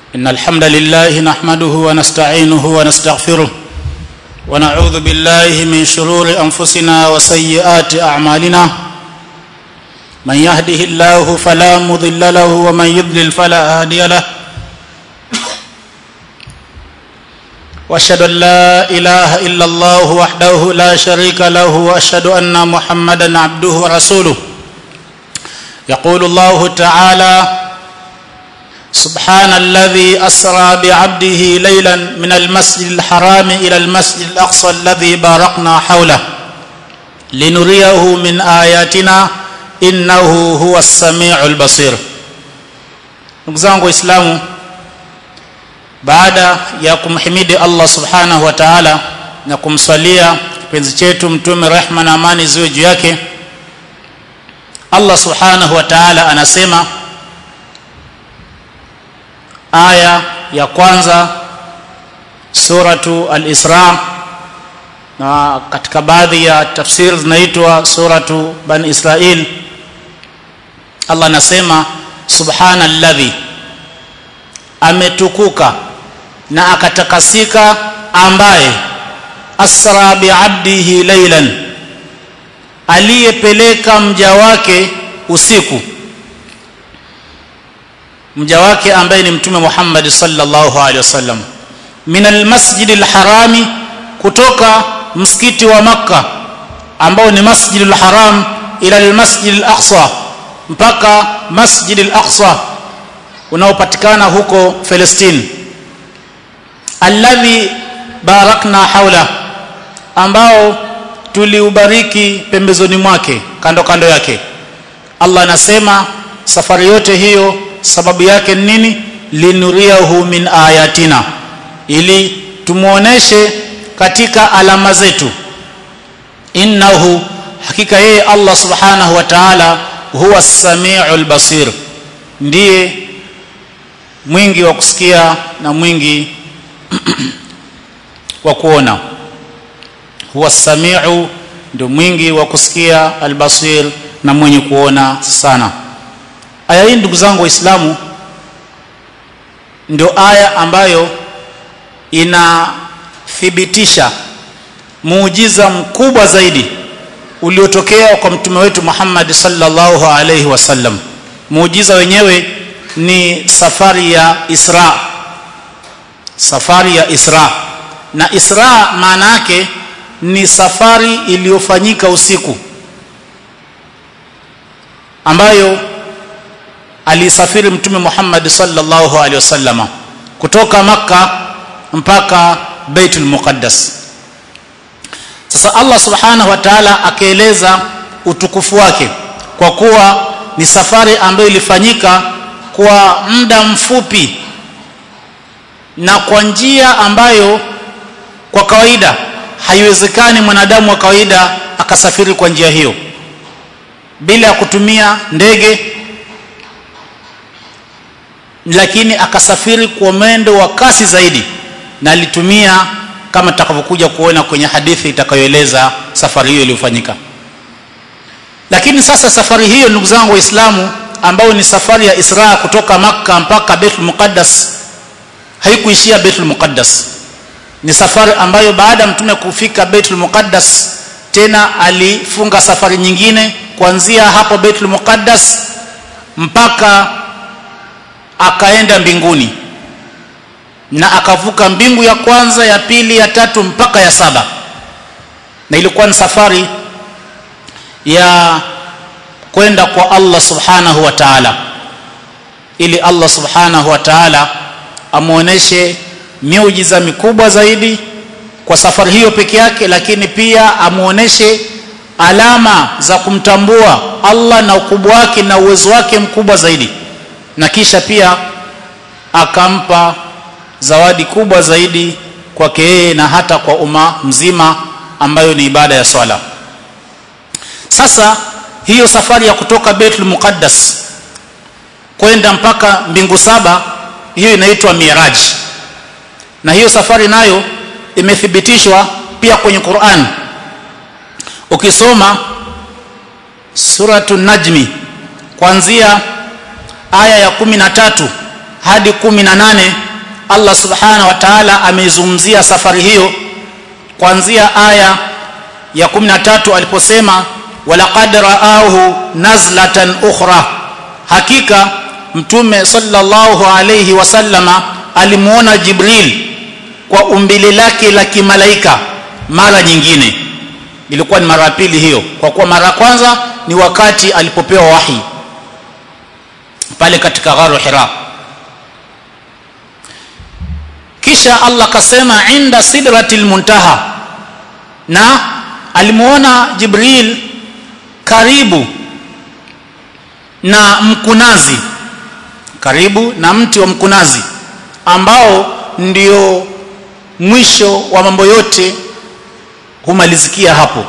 إن الحمد لله نحمده ونستعينه ونستغفره ونعوذ بالله من شرور أنفسنا وسيئات أعمالنا من يهده الله فلا مضل له ومن يضلل فلا هادي له واشهد ان لا اله الا الله وحده لا شريك له واشهد ان محمدا عبده ورسوله يقول الله تعالى سبحان الذي اسرى بعبده ليلا من المسجد الحرام الى المسجد الاقصى الذي باركنا حوله لنريه من اياتنا innahu huwa samiul basir ndugu zangu waislamu baada ya kumhimidi allah subhanahu wa taala na kumswalia kipenzi chetu mtume rehma na amani ziwe juu yake allah subhanahu wa taala anasema aya ya kwanza suratu al-isra na katika baadhi ya tafsiri zinaitwa suratu bani israil allah anasema subhanalladhi ametukuka na akatakasika ambaye asra biabdihi laylan aliyepeleka mja wake usiku mja wake ambaye ni mtume Muhammad sallallahu alaihi wasallam min almasjid alharami kutoka msikiti wa makka ambao ni masjid alharam ila almasjid alaqsa mpaka masjid al-aqsa unaopatikana huko Palestine alladhi barakna haula ambao tuliubariki pembezoni mwake kando kando yake Allah anasema safari yote hiyo sababu yake ni nini linuriyahu min ayatina ili tumuoneshe katika alama zetu innahu hakika yeye Allah subhanahu wa ta'ala huwa samiul basir ndiye mwingi wa kusikia na mwingi wa kuona huwa samiu ndio mwingi wa kusikia albasir na mwenye kuona sana aya hii ndugu zangu waislamu ndio aya ambayo inathibitisha muujiza mkubwa zaidi uliotokea kwa mtume wetu Muhammad sallallahu alaihi wasallam muujiza wenyewe ni safari ya Isra safari ya Isra na Isra maana yake ni safari iliyofanyika usiku ambayo alisafiri mtume Muhammad sallallahu alaihi wasallama kutoka maka mpaka Baitul Muqaddas sasa Allah subhanahu wa ta'ala akaeleza utukufu wake kwa kuwa ni safari ambayo ilifanyika kwa muda mfupi na kwa njia ambayo kwa kawaida haiwezekani mwanadamu wa kawaida akasafiri kwa njia hiyo bila ya kutumia ndege lakini akasafiri kwa mwendo wa kasi zaidi na alitumia kama tutakavyokuja kuona kwenye hadithi itakayoeleza safari hiyo iliyofanyika lakini sasa safari hiyo ndugu zangu waislamu ambao ni safari ya Isra kutoka maka mpaka Baitul Muqaddas haikuishia Baitul Muqaddas ni safari ambayo baada ya mtume kufika Baitul Muqaddas tena alifunga safari nyingine kuanzia hapo Baitul Muqaddas mpaka akaenda mbinguni na akavuka mbingu ya kwanza ya pili ya tatu mpaka ya saba na ilikuwa ni safari ya kwenda kwa Allah subhanahu wa ta'ala ili Allah subhanahu wa ta'ala amuoneshe miujiza mikubwa zaidi kwa safari hiyo peke yake lakini pia amuoneshe alama za kumtambua Allah na ukubwa wake na uwezo wake mkubwa zaidi na kisha pia akampa zawadi kubwa zaidi kwake yeye na hata kwa umma mzima ambayo ni ibada ya swala sasa hiyo safari ya kutoka Baitul Muqaddas kwenda mpaka mbingu saba hiyo inaitwa Miraj na hiyo safari nayo imethibitishwa pia kwenye Qur'an ukisoma suratu najmi kuanzia aya ya kumi na tatu hadi 18 Allah subhanahu wa ta'ala ameizungumzia safari hiyo kuanzia aya ya 13 aliposema walaqad ra'ahu nazlatan ukhra hakika mtume sallallahu alayhi wasallama alimuona jibril kwa umbile lake la kimalaika mara nyingine ilikuwa ni mara ya pili hiyo kwa kuwa mara ya kwanza ni wakati alipopewa wahi pale katika gharu hira kisha Allah kasema inda sidratil muntaha na alimuona Jibril karibu na mkunazi karibu na mti wa mkunazi ambao ndio mwisho wa mambo yote humalizikia hapo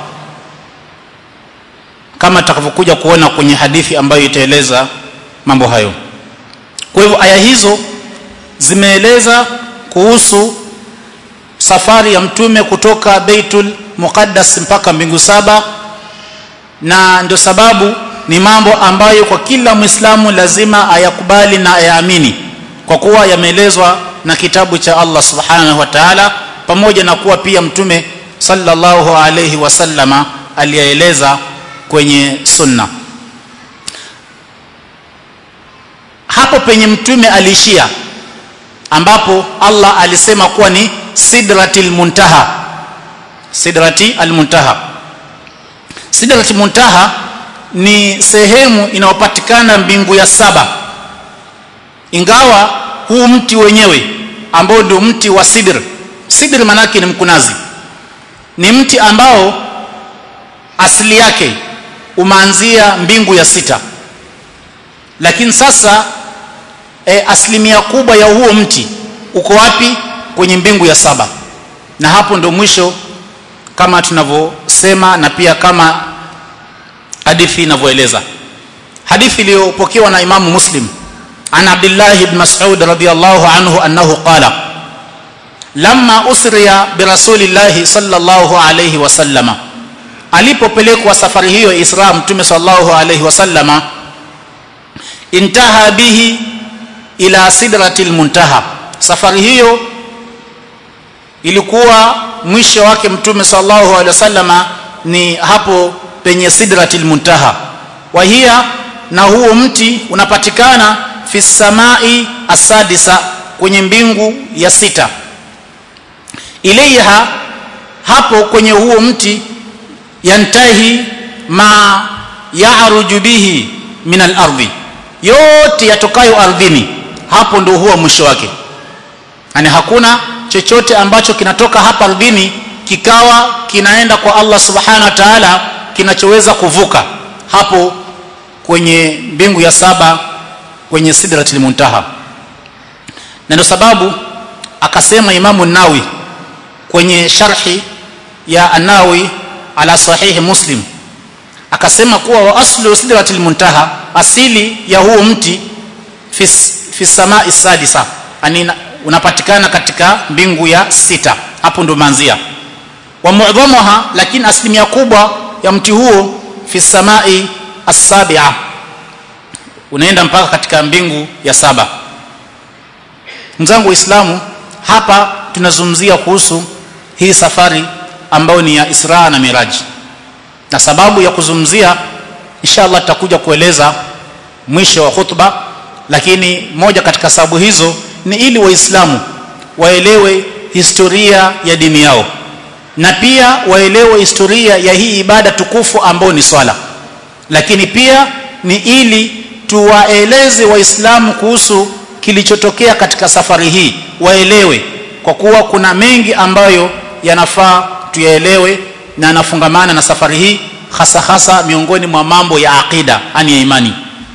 kama tutakavyokuja kuona kwenye hadithi ambayo itaeleza mambo hayo kwa hivyo aya hizo zimeeleza kuhusu safari ya mtume kutoka Baitul Muqaddas mpaka mbingu saba na ndio sababu ni mambo ambayo kwa kila Muislamu lazima ayakubali na ayaamini kwa kuwa yameelezwa na kitabu cha Allah Subhanahu wa Ta'ala pamoja na kuwa pia mtume sallallahu alayhi wasallama aliyaeleza kwenye sunna hapo penye mtume aliishia ambapo Allah alisema kuwa ni sidratil muntaha sidrati almuntaha sidratil muntaha ni sehemu inayopatikana mbingu ya saba ingawa huu mti wenyewe ambao ndio mti wa sidr sidr manake ni mkunazi ni mti ambao asili yake umeanzia mbingu ya sita lakini sasa e, asilimia kubwa ya huo mti uko wapi kwenye mbingu ya saba na hapo ndo mwisho kama tunavyosema na pia kama hadithi inavyoeleza hadithi iliyopokewa na imamu muslim an abdullah ibn mas'ud radiyallahu anhu annahu qala lamma usriya birasulillahi sallallahu alayhi wasallama alipopelekwa safari hiyo isra mtume sallallahu alayhi wasallama intaha bihi ila sidratil muntaha safari hiyo ilikuwa mwisho wake mtume sallallahu alaihi wasallama ni hapo penye sidratil muntaha wa hiya na huo mti unapatikana fi samai asadisa kwenye mbingu ya sita ilaiha hapo kwenye huo mti yantahi ma ya'ruju bihi min al-ardhi yote yatokayo ardhini hapo ndio huwa mwisho wake yani hakuna chochote ambacho kinatoka hapa ardhini kikawa kinaenda kwa Allah subhanahu wa ta'ala kinachoweza kuvuka hapo kwenye mbingu ya saba kwenye sidratil muntaha na ndio sababu akasema imamu nawi kwenye sharhi ya anawi ala sahihi muslim akasema kuwa wa aslu sidratil muntaha asili ya huo mti fi, fi samai sadisa yani unapatikana katika mbingu ya sita hapo ndo manzia wa mu'dhamaha lakini asilimia kubwa ya mti huo fi samai as-sabi'a unaenda mpaka katika mbingu ya saba mzangu waislamu hapa tunazungumzia kuhusu hii safari ambayo ni ya Isra na Miraj na sababu ya kuzungumzia inshallah tutakuja kueleza mwisho wa khutba lakini moja katika sababu hizo ni ili waislamu waelewe historia ya dini yao na pia waelewe historia ya hii ibada tukufu ambayo ni swala lakini pia ni ili tuwaeleze waislamu kuhusu kilichotokea katika safari hii waelewe kwa kuwa kuna mengi ambayo yanafaa tuyaelewe na yanafungamana na safari hii hasa hasa miongoni mwa mambo ya aqida ani ya imani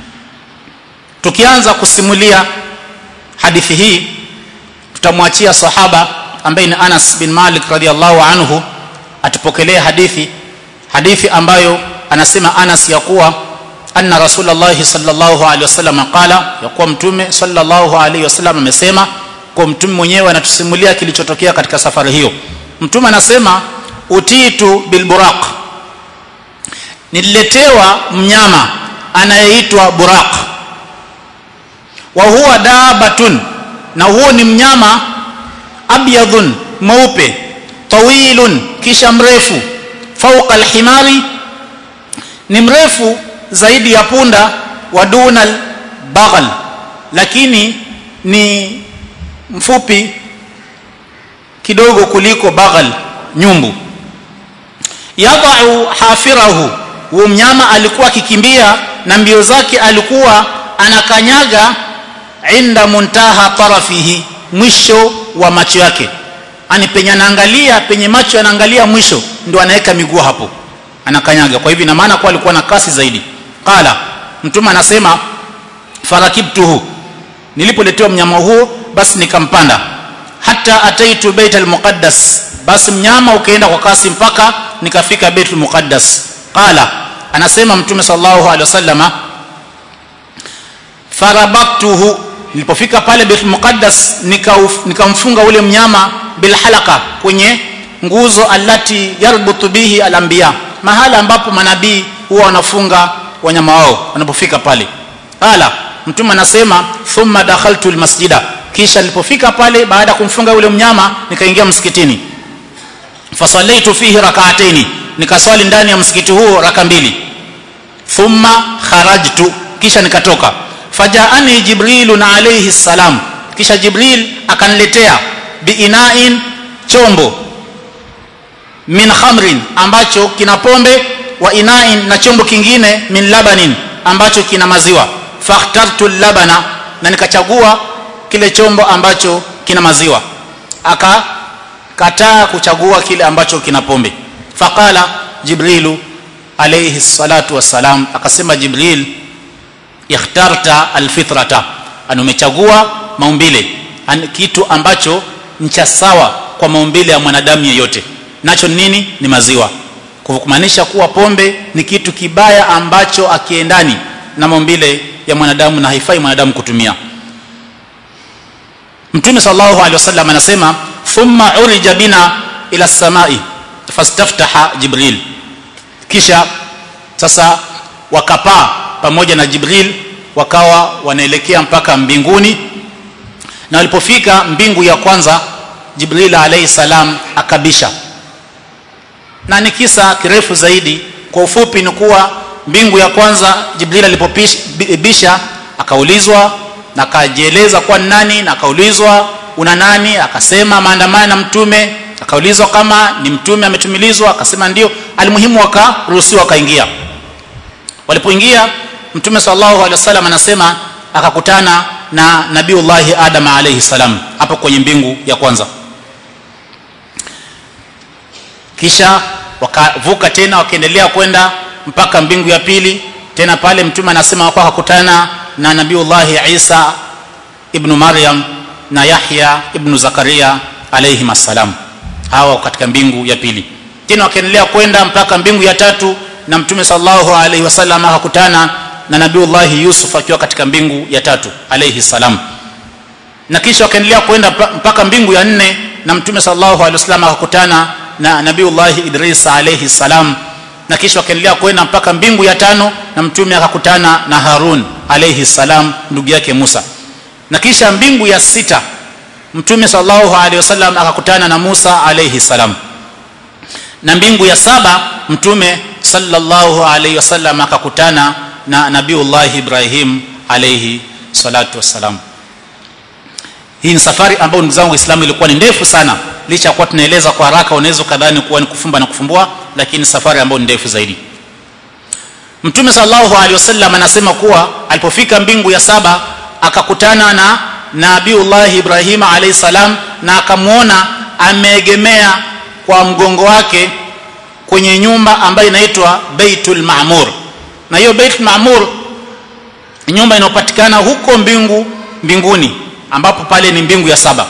tukianza kusimulia hadithi hii tutamwachia sahaba ambaye ni Anas bin Malik radhiallahu anhu atupokelea hadithi hadithi ambayo anasema Anas ya kuwa anna rasulullah sallallahu alaihi wasallam qala ya kuwa mtume sallallahu alaihi wasallam amesema kwa mtume mwenyewe anatusimulia kilichotokea katika safari hiyo mtume anasema utitu bilburaq nililetewa mnyama anayeitwa buraq wa huwa dabatun na huo ni mnyama abyadhun mweupe tawilun kisha mrefu fauqa alhimari ni mrefu zaidi ya punda wa duna baghal lakini ni mfupi kidogo kuliko baghal nyumbu yadau hafirahu huyo mnyama alikuwa akikimbia na mbio zake alikuwa anakanyaga inda muntaha tarafihi mwisho wa macho yake ani penye anaangalia penye macho anaangalia mwisho ndio anaweka miguu hapo anakanyaga kwa hivyo ina maana kwa alikuwa na kasi zaidi qala mtume anasema farakibtuhu nilipoletewa mnyama huo basi nikampanda hata ataitu bait almuqaddas basi mnyama ukaenda kwa kasi mpaka nikafika baitul muqaddas qala anasema mtume sallallahu alaihi wasallama farabaktuhu nilipofika pale baitul muqaddas nikamfunga nika ule mnyama bilhalaka kwenye nguzo allati yarbutu bihi alanbiya mahala ambapo manabii huwa wanafunga wanyama wao wanapofika pale qala mtume anasema thumma dakhaltu almasjida kisha nilipofika pale baada ya kumfunga yule mnyama nikaingia msikitini fasallaitu fihi rak'ataini nikaswali ndani ya msikiti huo raka mbili thumma kharajtu kisha nikatoka fajaani jibrilun alayhi salam kisha jibril akaniletea biinain chombo min khamrin ambacho kina pombe wa inain na chombo kingine min labanin ambacho kina maziwa fakhtartu labana na nikachagua kile chombo ambacho kina maziwa akakataa kuchagua kile ambacho kina pombe faqala jibrilu alayhi salatu wassalam akasema jibril ikhtarta alfitrata an umechagua maumbile an, kitu ambacho ni cha sawa kwa maumbile ya mwanadamu yeyote nacho nini ni maziwa kwa kumaanisha kuwa pombe ni kitu kibaya ambacho akiendani na maumbile ya mwanadamu na haifai mwanadamu kutumia mtume sallallahu alaihi wasallam anasema thumma urija bina ila samai fastaftaha jibril kisha sasa wakapaa pamoja na jibril wakawa wanaelekea mpaka mbinguni na walipofika mbingu ya kwanza jibril alayhi salam akabisha na ni kisa kirefu zaidi kwa ufupi ni kuwa mbingu ya kwanza jibril alipobisha akaulizwa na akajieleza kwa nani na akaulizwa una nani akasema maandamano na mtume akaulizwa kama ni mtume ametumilizwa akasema ndio alimuhimu wakaruhusiwa akaingia walipoingia mtume sallallahu alaihi wasallam anasema akakutana na nabiullahi adam alayhi salam hapo kwenye mbingu ya kwanza kisha wakavuka tena wakaendelea kwenda mpaka mbingu ya pili tena pale mtume anasema kwa akakutana na nabiullahi isa ibnu maryam na yahya ibnu zakaria alayhim assalam hawa katika mbingu ya pili tena wakaendelea kwenda mpaka mbingu ya tatu na mtume sallallahu alaihi wasallam akakutana na nabiullahi yusuf akiwa katika mbingu ya tatu alayhi salam na kisha wakaendelea kwenda mpaka mbingu ya nne na mtume sallallahu alaihi wasallam akakutana na nabiullahi idris alayhi salam na kisha wakaendelea kwenda mpaka mbingu ya tano na mtume akakutana na harun alayhi salam ndugu yake musa na kisha mbingu ya sita mtume sallallahu alaihi wasallam akakutana na musa alayhi salam na mbingu ya saba mtume sallallahu alaihi wasallam akakutana na nabiullahi ibrahim alayhi salatu wassalam hii ni safari ambayo ndugu zangu waislamu ilikuwa ni ndefu sana licha ya kuwa tunaeleza kwa haraka unaweza kadhani kuwa ni kufumba na kufumbua lakini safari ambayo ni ndefu zaidi mtume sallallahu alaihi wasallam anasema kuwa alipofika mbingu ya saba akakutana na nabiullahi ibrahim alayhi salam na akamwona ameegemea kwa mgongo wake kwenye nyumba ambayo inaitwa baitul maamur na hiyo baitul maamur nyumba inayopatikana huko mbingu mbinguni ambapo pale ni mbingu ya saba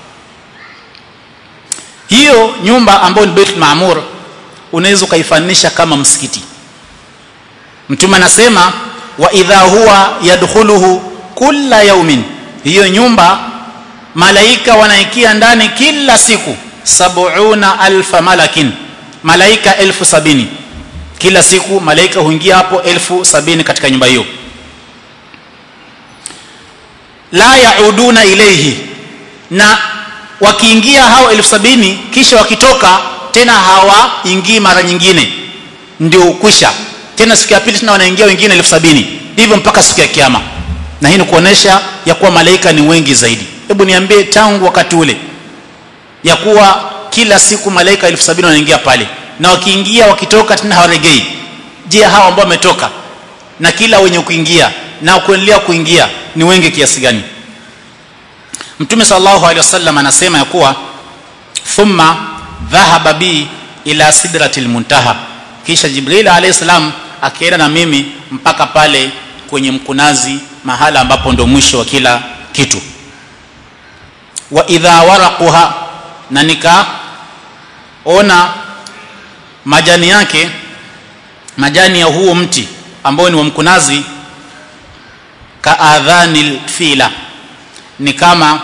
hiyo nyumba ambayo ni baitul maamur unaweza ukaifanisha kama msikiti mtume anasema wa idha huwa yadkhuluhu kulla yaumin hiyo nyumba malaika wanaikia ndani kila siku sabuna alfa malakin malaika elfu sabini kila siku malaika huingia hapo elfu sabini katika nyumba hiyo la yauduna ilayhi na wakiingia hao elfu sabini kisha wakitoka tena hawaingii mara nyingine ndio ukwisha tena siku ya pili tena wanaingia wengine elfu sabini hivyo mpaka siku ya kiama na hii ni kuonesha ya kuwa malaika ni wengi zaidi hebu niambie tangu wakati ule ya kuwa kila siku malaika elfu sabini wanaingia pale na wakiingia wakitoka tena hawaregei je hawa ambao wametoka na kila wenye kuingia na kuendelea kuingia ni wengi kiasi gani mtume sallallahu alaihi wasallam anasema ya kuwa thumma dhahaba bi ila sidratil muntaha kisha jibril alayhi salam akaenda na mimi mpaka pale kwenye mkunazi mahala ambapo ndo mwisho wa kila kitu wa idha waraquha na nikaona majani yake majani ya huo mti ambao ni wa mkunazi kaadhanil fila ni kama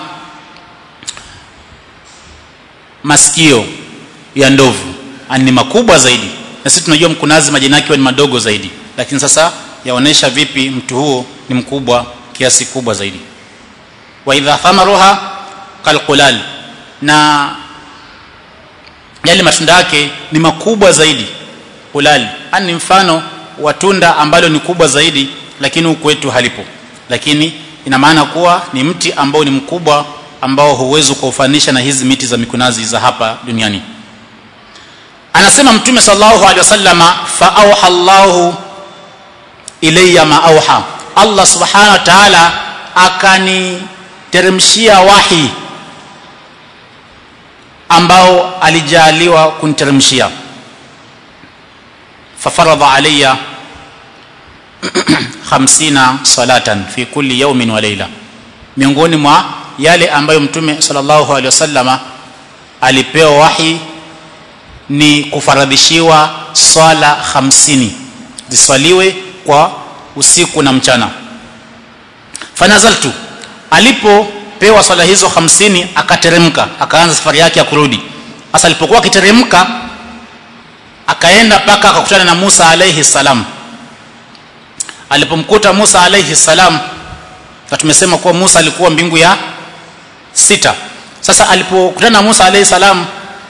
masikio ya ndovu ni makubwa zaidi na sisi tunajua mkunazi majani yake ni madogo zaidi lakini sasa yaonesha vipi mtu huo ni mkubwa kiasi kubwa zaidi wa idha thamaruha kalqulal na yale matunda yake ni makubwa zaidi qulal ni mfano wa tunda ambalo ni kubwa zaidi lakini huku kwetu halipo lakini ina maana kuwa ni mti ambao ni mkubwa ambao huwezi kuufanisha na hizi miti za mikunazi za hapa duniani anasema mtume sallallahu alaihi wasallama fa auha Allahu ilayya ma auha Allah subhanahu wa ta'ala akaniteremshia wahi ambao alijaliwa kuniteremshia fafaradha alayya 50 salatan fi kulli yawmin wa layla miongoni mwa yale ambayo mtume sallallahu alaihi wasallama alipewa wahi ni kufaradhishiwa swala hamsini ziswaliwe kwa usiku na mchana fanazaltu alipopewa swala hizo hamsini akateremka akaanza safari yake ya kurudi sasa alipokuwa akiteremka akaenda mpaka akakutana na Musa alayhi salam alipomkuta Musa alayhi salam na tumesema kuwa Musa alikuwa mbingu ya sita sasa alipokutana na Musa alayhi salam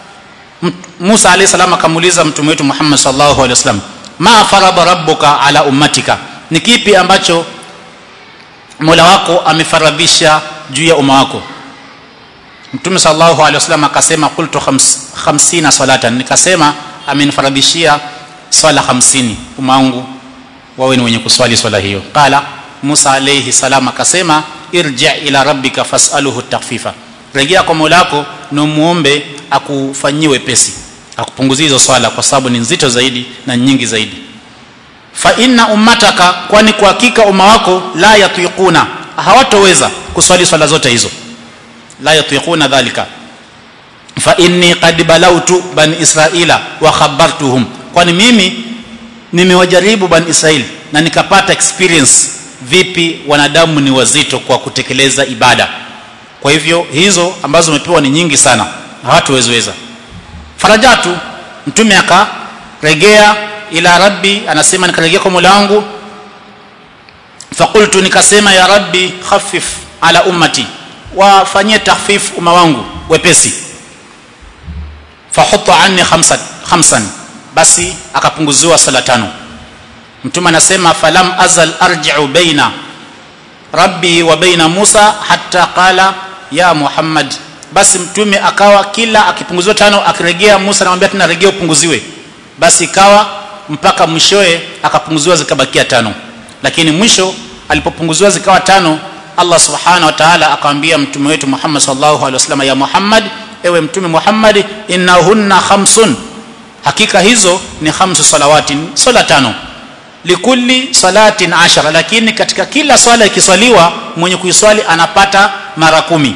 Musa alayhi salam akamuuliza mtume wetu Muhammad sallallahu alaihi wasallam ma farada rabbuka ala ummatika ni kipi ambacho Mola wako amefaradhisha juu ya umma wako Mtume sallallahu alaihi wasallam akasema qultu 50 salatan nikasema amenifaradhishia swala 50 umma wangu wawe ni wenye kuswali swala hiyo qala Musa alayhi salam akasema irji ila rabbika fasaluhu takfifa rejea kwa Mola wako na muombe akufanyie wepesi akupunguzie hizo swala kwa sababu ni nzito zaidi na nyingi zaidi fa inna ummataka kwani kwa hakika umma wako la yatiquna hawatoweza kuswali swala zote hizo la yatiquna dhalika fa inni qad balautu bani israila wa khabartuhum kwani mimi nimewajaribu bani israeli na nikapata experience vipi wanadamu ni wazito kwa kutekeleza ibada kwa hivyo hizo ambazo umepewa ni nyingi sana hawatuwezeweza farajatu mtume akaregea ila rabbi anasema nikarejea kwa Mola wangu fakultu nikasema ya rabbi khafif ala ummati wafanyie takhfif umma wangu wepesi fahutta anni khamsan khamsan basi akapunguziwa sala tano mtume anasema falam azal arji'u baina rabbi wa baina Musa hatta qala ya Muhammad basi mtume akawa kila akipunguziwa tano akirejea Musa anamwambia tena rejea upunguziwe basi ikawa mpaka mwishoe akapunguziwa zikabakia tano lakini mwisho alipopunguziwa zikawa tano Allah subhanahu wa ta'ala akamwambia mtume wetu Muhammad sallallahu alaihi wasallam ya Muhammad ewe mtume Muhammad innahunna khamsun hakika hizo ni khamsu salawati sala tano likulli salatin ashara lakini katika kila swala ikiswaliwa mwenye kuiswali anapata mara kumi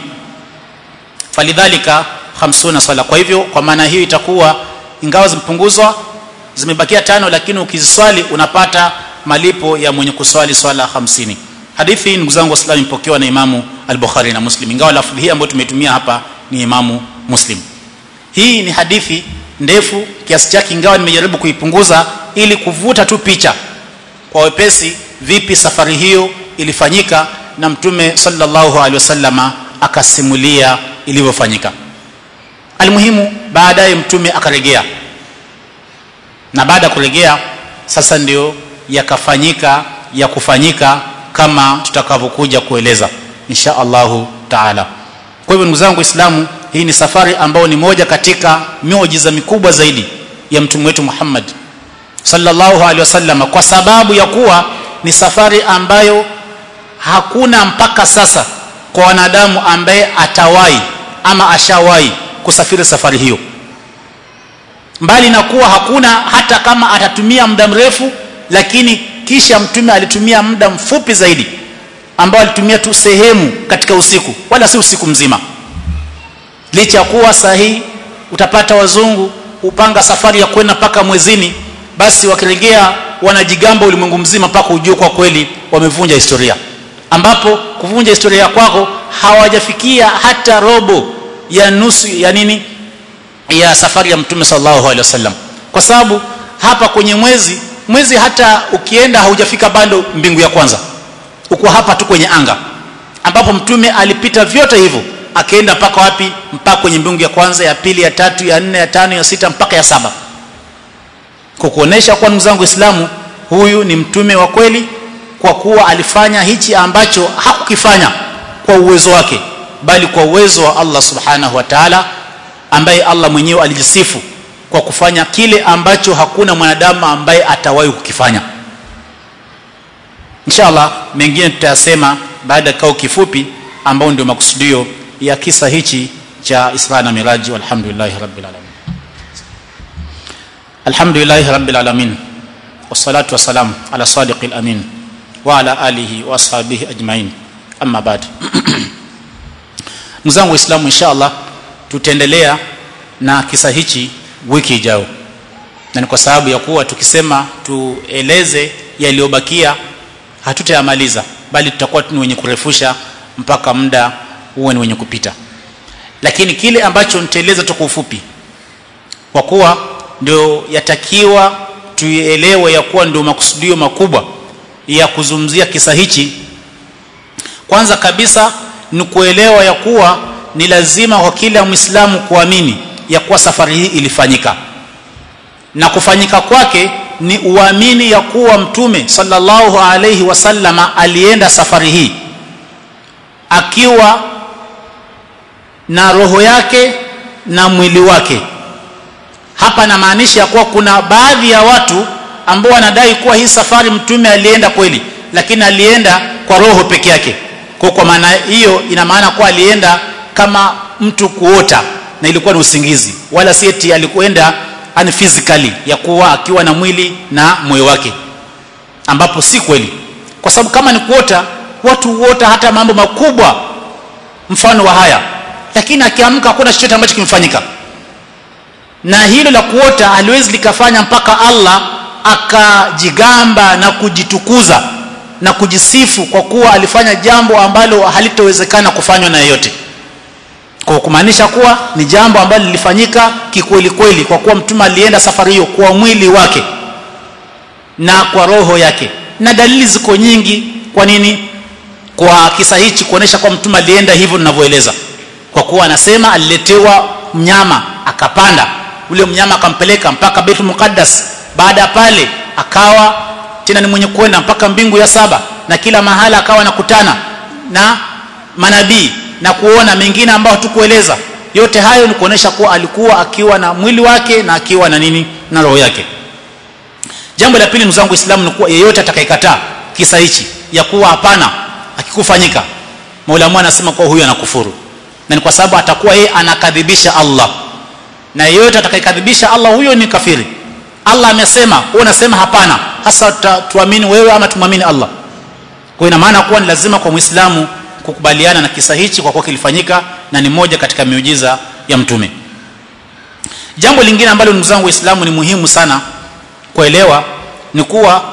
falidhalika khamsuna sala kwa hivyo kwa maana hiyo itakuwa ingawa zimepunguzwa zimebakia tano lakini ukiziswali unapata malipo ya mwenye kuswali swala 50 hadithi hii ndugu zangu waislamu imepokewa na imamu al-Bukhari na Muslim ingawa lafdhi hii ambayo tumetumia hapa ni imamu Muslim hii ni hadithi ndefu kiasi chake ingawa nimejaribu kuipunguza ili kuvuta tu picha kwa wepesi vipi safari hiyo ilifanyika na mtume sallallahu alaihi wasallama akasimulia ilivyofanyika almuhimu baadaye mtume akarejea na baada ya kurejea sasa ndio yakafanyika ya kufanyika kama tutakavyokuja kueleza insha Allahu taala kwa hivyo ndugu zangu waislamu hii ni safari ambayo ni moja katika miujiza mikubwa zaidi ya mtume wetu Muhammad sallallahu alaihi wasallam kwa sababu ya kuwa ni safari ambayo hakuna mpaka sasa kwa wanadamu ambaye atawahi ama ashawahi kusafiri safari hiyo mbali na kuwa hakuna hata kama atatumia muda mrefu lakini kisha mtume alitumia muda mfupi zaidi ambao alitumia tu sehemu katika usiku wala si usiku mzima licha ya kuwa sahihi utapata wazungu upanga safari ya kwenda mpaka mwezini basi wakirejea wanajigamba ulimwengu mzima mpaka ujue kwa kweli wamevunja historia ambapo kuvunja historia kwako hawajafikia hata robo ya nusu ya nini ya safari ya mtume sallallahu alaihi wasallam kwa sababu hapa kwenye mwezi mwezi hata ukienda haujafika bado mbingu ya kwanza uko hapa tu kwenye anga ambapo mtume alipita vyote hivyo akaenda mpaka wapi mpaka kwenye mbingu ya kwanza ya pili ya tatu ya nne ya tano ya sita mpaka ya saba kukuonesha kwa ndugu zangu waislamu huyu ni mtume wa kweli kwa kuwa alifanya hichi ambacho hakukifanya kwa uwezo wake bali kwa uwezo wa Allah subhanahu wa ta'ala ambaye Allah mwenyewe alijisifu kwa kufanya kile ambacho hakuna mwanadamu ambaye atawahi kukifanya inshallah mengine tutayasema baada ya kao kifupi ambao ndio makusudio ya kisa hichi cha Isra na Miraji walhamdulillahi rabbil alamin alhamdulillahi rabbil alamin wassalatu wassalam ala sadiqil amin wa ala alihi wa ashabihi ajmain amma ba'd ndugu zangu waislamu inshallah tutaendelea na kisa hichi wiki ijayo na ni kwa sababu ya kuwa tukisema tueleze yaliyobakia hatutayamaliza bali tutakuwa ni wenye kurefusha mpaka muda huwe ni wenye kupita lakini kile ambacho nitaeleza tu kwa ufupi kwa kuwa ndio yatakiwa tuielewe ya kuwa ndio makusudio makubwa ya kuzungumzia kisa hichi kwanza kabisa ni kuelewa ya kuwa ni lazima kwa kila mwislamu kuamini ya kuwa safari hii ilifanyika na kufanyika kwake ni uamini ya kuwa mtume sallallahu alayhi wasallama alienda safari hii akiwa na roho yake na mwili wake hapa namaanisha ya kuwa kuna baadhi ya watu ambao wanadai kuwa hii safari mtume alienda kweli lakini alienda kwa roho peke yake kwa kwa maana hiyo ina maana kuwa alienda kama mtu kuota na ilikuwa ni usingizi wala si eti alikwenda ani physically ya kuwa akiwa na mwili na moyo wake ambapo si kweli kwa sababu kama ni kuota watu huota hata mambo makubwa mfano wa haya lakini akiamka hakuna chochote ambacho kimefanyika na hilo la kuota haliwezi likafanya mpaka Allah akajigamba na kujitukuza na kujisifu kwa kuwa alifanya jambo ambalo halitowezekana kufanywa na yeyote kwa kumaanisha kuwa ni jambo ambalo lilifanyika kikweli kweli kwa kuwa mtume alienda safari hiyo kwa mwili wake na kwa roho yake na dalili ziko nyingi kwa nini kwa kisa hichi kuonesha kwa mtume alienda hivyo ninavyoeleza kwa kuwa anasema aliletewa mnyama akapanda ule mnyama akampeleka mpaka Baitul Muqaddas baada ya pale akawa tena ni mwenye kwenda mpaka mbingu ya saba na kila mahala akawa anakutana na manabii na kuona mengine ambayo tukueleza yote hayo ni kuonesha kuwa alikuwa akiwa na mwili wake na akiwa na nini na roho yake jambo la pili ndugu zangu Uislamu ni kuwa yeyote atakayekataa kisa hichi ya kuwa hapana akikufanyika Maulama anasema kuwa huyu anakufuru na ni kwa sababu atakuwa yeye anakadhibisha Allah na yeyote atakayekadhibisha Allah huyo ni kafiri Allah amesema wewe unasema hapana hasa tuamini wewe ama tumwamini Allah kwa ina maana kuwa ni lazima kwa Muislamu kukubaliana na kisa hichi kwa kuwa kilifanyika na ni moja katika miujiza ya mtume jambo lingine ambalo ndugu zangu waislamu ni muhimu sana kuelewa ni kuwa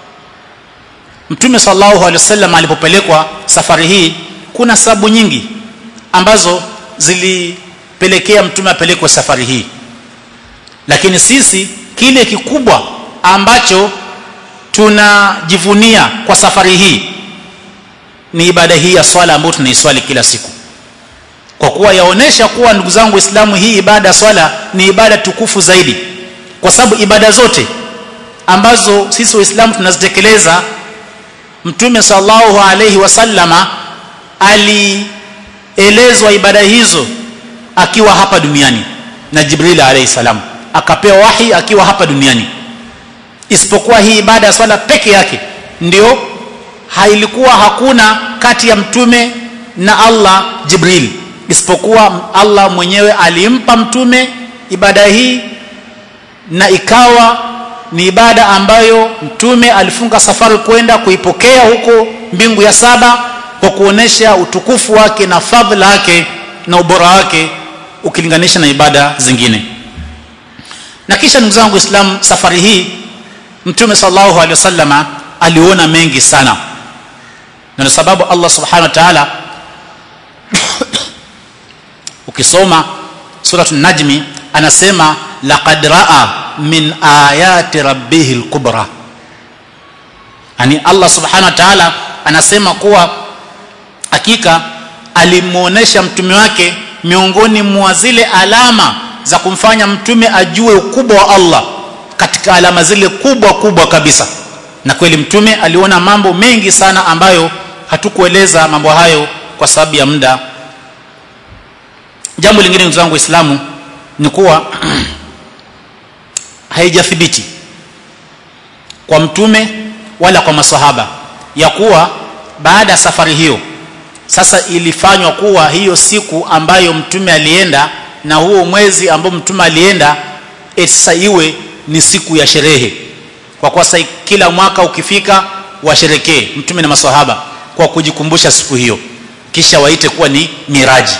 mtume sallallahu alaihi wasallam alipopelekwa safari hii kuna sababu nyingi ambazo zilipelekea mtume apelekwe safari hii lakini sisi kile kikubwa ambacho tunajivunia kwa safari hii ni ibada hii ya swala ambayo tunaiswali kila siku kwa kuwa yaonesha kuwa ndugu zangu waislamu hii ibada ya swala ni ibada tukufu zaidi kwa sababu ibada zote ambazo sisi waislamu tunazitekeleza mtume sallallahu alaihi wasallama alielezwa ibada hizo akiwa hapa duniani na jibril alaihi salam akapewa wahi akiwa hapa duniani isipokuwa hii ibada ya swala peke yake ndio hailikuwa hakuna kati ya mtume na Allah Jibril isipokuwa Allah mwenyewe alimpa mtume ibada hii na ikawa ni ibada ambayo mtume alifunga safari kwenda kuipokea huko mbingu ya saba kwa kuonesha utukufu wake na fadhila yake na ubora wake ukilinganisha na ibada zingine na kisha ndugu zangu Islam safari hii mtume sallallahu alaihi wasallama aliona mengi sana na sababu Allah subhanahu wa ta'ala ukisoma suratul najmi anasema laqad raa min ayati rabbihil kubra yani Allah subhanahu wa ta'ala anasema kuwa hakika alimuonesha mtume wake miongoni mwa zile alama za kumfanya mtume ajue ukubwa wa Allah katika alama zile kubwa kubwa kabisa na kweli mtume aliona mambo mengi sana ambayo hatukueleza mambo hayo kwa sababu ya muda jambo lingine ndugu zangu waislamu ni kuwa haijathibiti kwa mtume wala kwa masahaba ya kuwa baada ya safari hiyo sasa ilifanywa kuwa hiyo siku ambayo mtume alienda na huo mwezi ambao mtume alienda sasa iwe ni siku ya sherehe kwa kuwa sasa kila mwaka ukifika washerekee mtume na maswahaba kwa kujikumbusha siku hiyo kisha waite kuwa ni miraji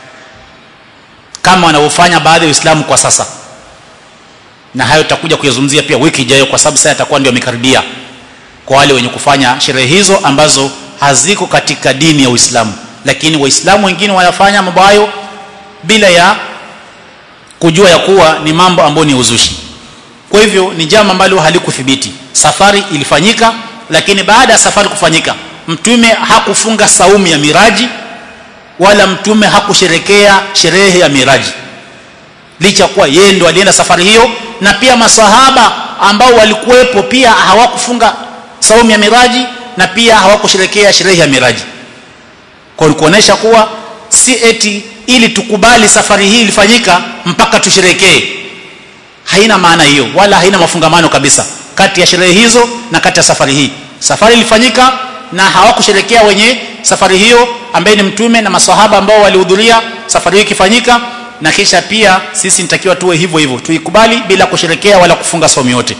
kama wanavyofanya baadhi ya Waislamu kwa sasa na hayo tutakuja kuyazungumzia pia wiki ijayo kwa sababu sasa yatakuwa ndio yamekaribia kwa wale wenye kufanya sherehe hizo ambazo haziko katika dini ya Uislamu lakini waislamu wengine wanafanya mambo hayo bila ya kujua ya kuwa ni mambo ambayo ni uzushi kwa hivyo ni jambo ambalo halikuthibiti safari ilifanyika lakini baada ya safari kufanyika mtume hakufunga saumu ya miraji wala mtume hakusherekea sherehe ya miraji licha kuwa yeye ndo alienda safari hiyo na pia masahaba ambao walikuwepo pia hawakufunga saumu ya miraji na pia hawakusherekea sherehe ya miraji kwa kuonesha kuwa si eti ili tukubali safari hii ilifanyika mpaka tusherekee haina maana hiyo wala haina mafungamano kabisa kati ya sherehe hizo na kati ya safari hii safari ilifanyika na hawakusherekea wenye safari hiyo ambaye ni mtume na maswahaba ambao walihudhuria safari hiyo ikifanyika na kisha pia sisi nitakiwa tuwe hivyo hivyo tuikubali bila kusherekea wala kufunga somo yote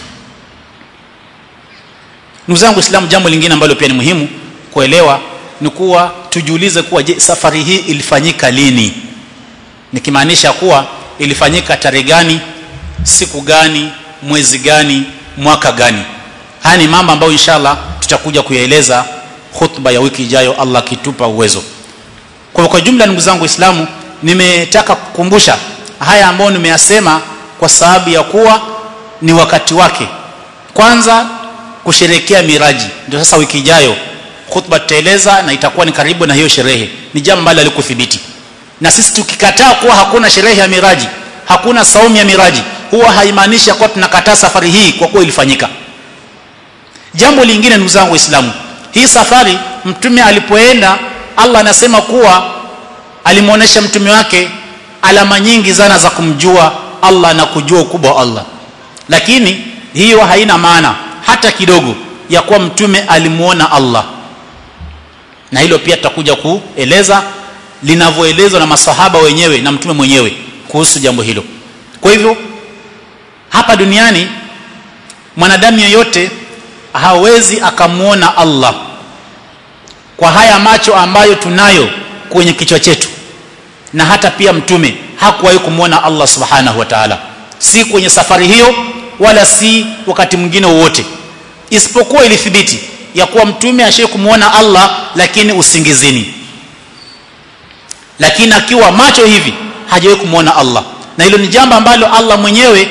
ndugu zangu Uislamu jambo lingine ambalo pia ni muhimu kuelewa ni kuwa tujiulize kuwa je safari hii ilifanyika lini nikimaanisha kuwa ilifanyika tarehe gani siku gani mwezi gani mwaka gani haya ni mambo ambayo inshallah tutakuja kuyaeleza khutba ya wiki ijayo Allah akitupa uwezo kwa kwa jumla ndugu zangu waislamu nimetaka kukumbusha haya ambayo nimeyasema kwa sababu ya kuwa ni wakati wake kwanza kusherekea miraji ndio sasa wiki ijayo khutba tutaeleza na itakuwa ni karibu na hiyo sherehe ni jambo ambalo alikuthibiti na sisi tukikataa kuwa hakuna sherehe ya miraji hakuna saumu ya miraji huwa haimaanishi kuwa tunakataa safari hii kwa kuwa ilifanyika jambo lingine ndugu zangu waislamu hii safari mtume alipoenda Allah anasema kuwa alimuonesha mtume wake alama nyingi sana za kumjua Allah na kujua ukubwa wa Allah lakini hiyo haina maana hata kidogo ya kuwa mtume alimuona Allah na hilo pia tutakuja kueleza linavyoelezwa na masahaba wenyewe na mtume mwenyewe kuhusu jambo hilo kwa hivyo hapa duniani mwanadamu yeyote hawezi akamuona Allah kwa haya macho ambayo tunayo kwenye kichwa chetu na hata pia mtume hakuwahi kumwona Allah subhanahu wa ta'ala si kwenye safari hiyo wala si wakati mwingine wowote isipokuwa ilithibiti ya kuwa mtume ashaye kumwona Allah lakini usingizini lakini akiwa macho hivi hajawahi kumwona Allah na hilo ni jambo ambalo Allah mwenyewe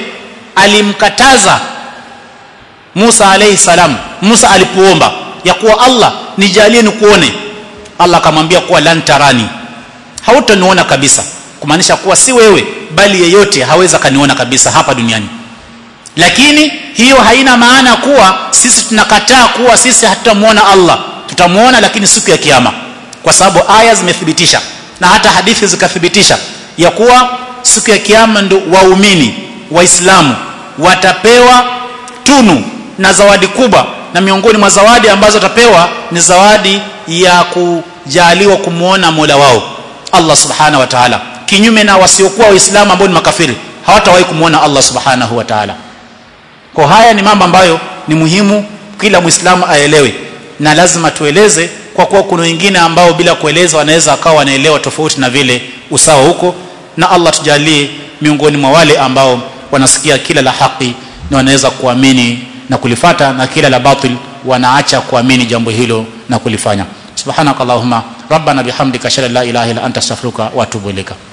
alimkataza Musa alayhi salam Musa alipoomba ya kuwa Allah nijalie nikuone Allah akamwambia kuwa lan tarani hautaniona kabisa kumaanisha kuwa si wewe bali yeyote haweza kaniona kabisa hapa duniani lakini hiyo haina maana kuwa sisi tunakataa kuwa sisi hatutamuona Allah tutamuona lakini siku ya kiyama kwa sababu aya zimethibitisha na hata hadithi zikathibitisha ya kuwa siku ya kiyama ndo waumini waislamu watapewa tunu na zawadi kubwa na miongoni mwa zawadi ambazo watapewa ni zawadi ya kujaliwa kumwona Mola wao Allah subhanahu wa ta'ala kinyume na wasiokuwa waislamu ambao ni makafiri hawatawahi kumwona Allah subhanahu wa ta'ala kwa haya ni mambo ambayo ni muhimu kila muislamu aelewe na lazima tueleze kwa kuwa kuna wengine ambao bila kueleza wanaweza akawa wanaelewa tofauti na vile usawa huko na Allah tujalie miongoni mwa wale ambao wanasikia kila la haki na wanaweza kuamini na kulifata na kila la batil wanaacha kuamini jambo hilo na kulifanya subhanakallahumma rabbana bihamdika ashhadu an la ilaha illa anta astaghfiruka wa atubu ilaika